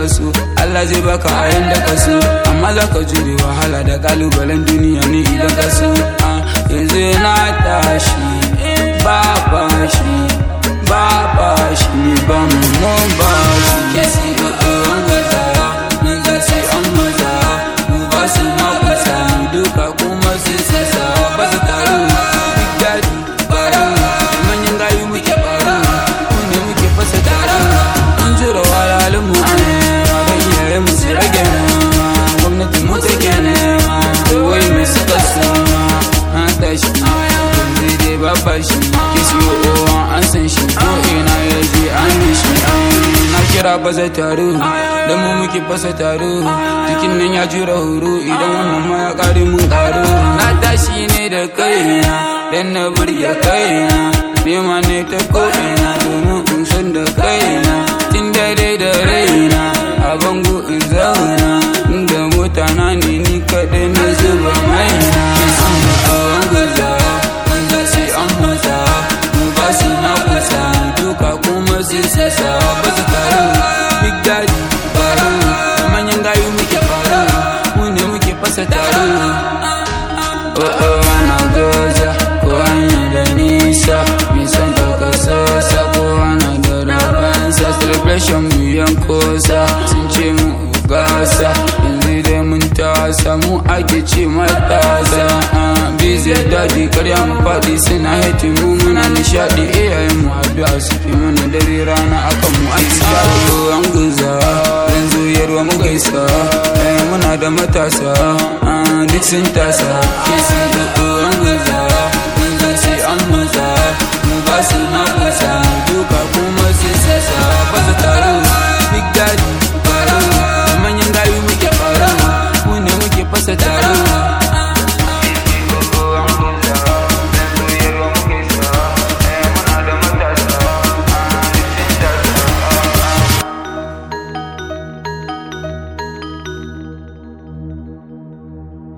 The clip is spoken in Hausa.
so Allah zai baka a yanda ka so amma za ka jure wahala da kalubalen duniya ne idan ka so yanzu na tashi ba bashi ba bashi ne ba mu mun ba shi ke si ga an gaza mun ga sai an maza mu ba su ma kusa mu duka kuma su sasa ba su taru big daddy baro manyan gayu muke baro mu ne muke fasa taro mun jura walalin mu a nema ga iyayen mu su rage nema gwamnati mu take nema wai mai suka soma na tashi yanzu dai babba shi ke siyo owa an san shi ko ina ya je an yi shi na kira fasa taro da mu muke fasa taro jikin nan ya jura horo idan wannan ma ya kare mun karo na tashi ne da kaina dan na burge kaina nema ne ta ko ina domin in san da kaina tun dare da raina a bango in zauna inda mota na ne ni kaɗai na zuba maina an gaza wanda sai an masa mu ba su na kusa duka kuma su sasa ba su taru big daddy baro manyan gayu muke faro mu ne muke fasa taro oh oh ana gaza ko hanya da nisa mai son ɗaukar sassa ko ana da rabansa celebration mu yankosa sun ce mu gasa yanzu dai mun tasa mu ake ce matasa busy daji karya mu faɗi suna hati mu muna nishaɗi iyayen mu addu'a suke mana dare rana akan mu ake shaɗo an guza yanzu yarwa mu gaisa muna da matasa duk sun tasa ke sun an guza